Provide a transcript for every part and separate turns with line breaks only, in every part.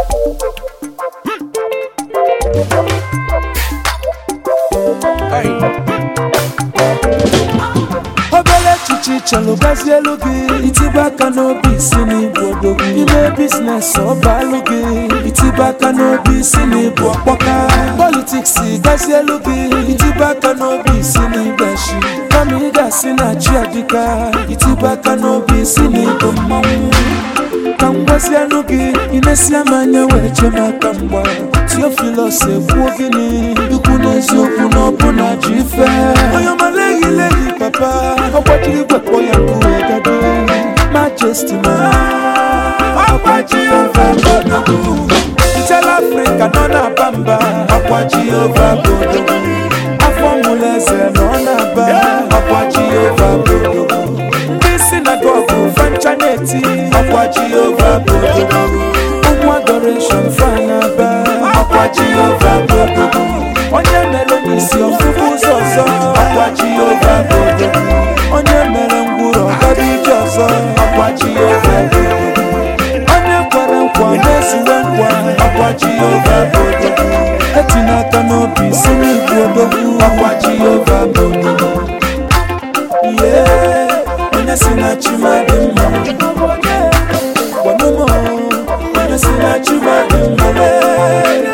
obere echiche chọrọ gazie elu gị itibe aka n'obi isi n'ịbụ odogwu ime biznes ọbalụ gị itibe aka n'obi isi n'ịbụ ọkpọka politiks gazie elu gị itibe aka n'obi isi n'ịgbashi kama ị ga-asị na chi adịka itibe aka n'obi isi n'ịbụ mmanwụ ka m gwazianụ gị inesia m anya wee chee m aka mgba tiofilos ekwuo gịnị ikwu n'eziokwu na ọbụna ji ife onye ọmala ehilehi papa ọgbajiri gwekpọ ya nkụ wee gado majesti ma ọkwa jehova bodogwu ntela afrịka nọ na-aba mba ọkwa jehova bodogwu afọ mụlụ eze nọ na-aba ọkwa jehova bodogwu ndị sinagogu fancha na-eti ọkwa jehova bodogwu ụmụ adoreshon fanaba ọkwa jehova bodogwu onye mere n'isi ọfụfụ ụzọ ọzọ ọkwa jehova bodogwu onye mere ngwụrọ ọgaba ije ọzọ ọkwa jehova bodogwu onye kwere nkwa na-ezuwe nkwa ọkwa jehova bodogwu etina aka n'obi si n'igwe odogwu ọkwa jehova bodogwu Yeah, onye si na chima dị mma gwanụmọ onye si na chima dị mma lee.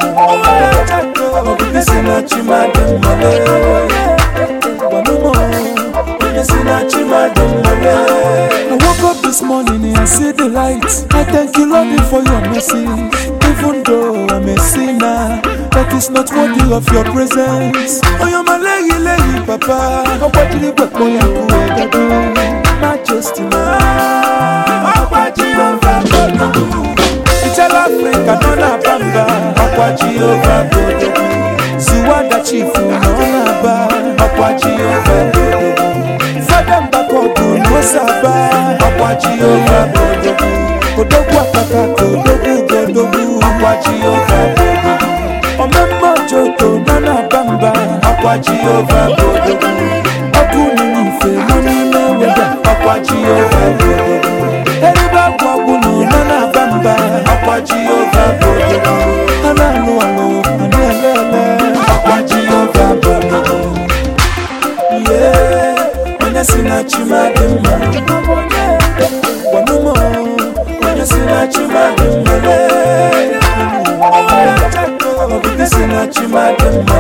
Obibi si na chima dị mma lee. gwanụmọ onye si na chima dị mma lee. I woke up this morning and I see the light. I thank you, Lord, for your mercy. Even though I'm a sinner, that is not worthy of your presence. Oh, you're my lady, lady, papa. Oh, what did you get for your Majesty, man. Oh, what you Itala Africa, no na bamba. Oh, what you Ziwanda chifu, no na ba. Oh, what you Fada mbakogu, no saba. Oh, what you Odogwu akaka, odogwu godogwu. Oh, what you Omemma Joko nọ na bamba akwa Jehova bodogwu ọkụ nínú ife nọ n'ime weda akwa Jehova bodogwu eribe akwa gwụnụ nọ na bamba akwa Jehova bodogwu a na-alụ alụ a na-ele ele akwa Jehova bodogwu ihe onye si na chima dị mma gwanụmọ onye si na chima dị mma lee. Obibi si na chima dị mma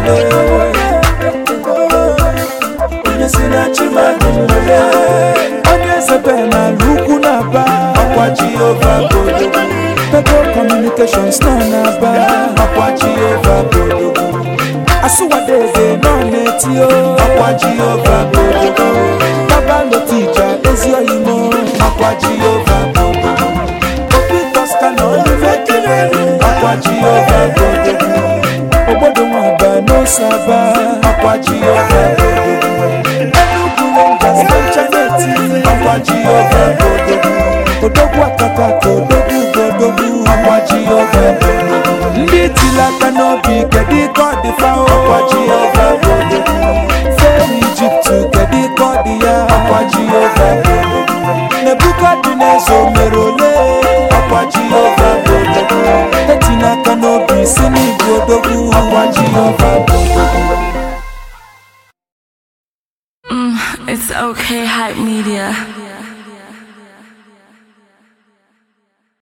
lee. onye si na chima dị mma lee. onye ezebe n'ala ukwu na-aba ọkwa Jehova bodogwu Pego Communications nọ na-aba ọkwa Jehova bodogwu asụwadeze nọ na-eti o ọkwa Jehova bodogwu baba lotija ezi oyimo ọkwa Jehova bodogwu obi toska na olume kelelu ọkwa Jehova bodogwu obodo nwaba n'osaba ọkwa Jehova bodogwu Enugu Rangers Benchaneti ọkwa Jehova bodogwu odogwu akaka ka odogwu godogwu ọkwa Jehova bodogwu ndị tiri aka n'obi kedu ka ọ dị fa ọkwa Jehova bodogwu fee Ijipt kedu ka ọ dị ya ọkwa Jehova bodogwu Nebukadneza o mere ole ọkwa Jehova bodogwu etina aka n'obi si n'igwe odogwu ọkwa Jehova bodogwu
It's okay, hype media.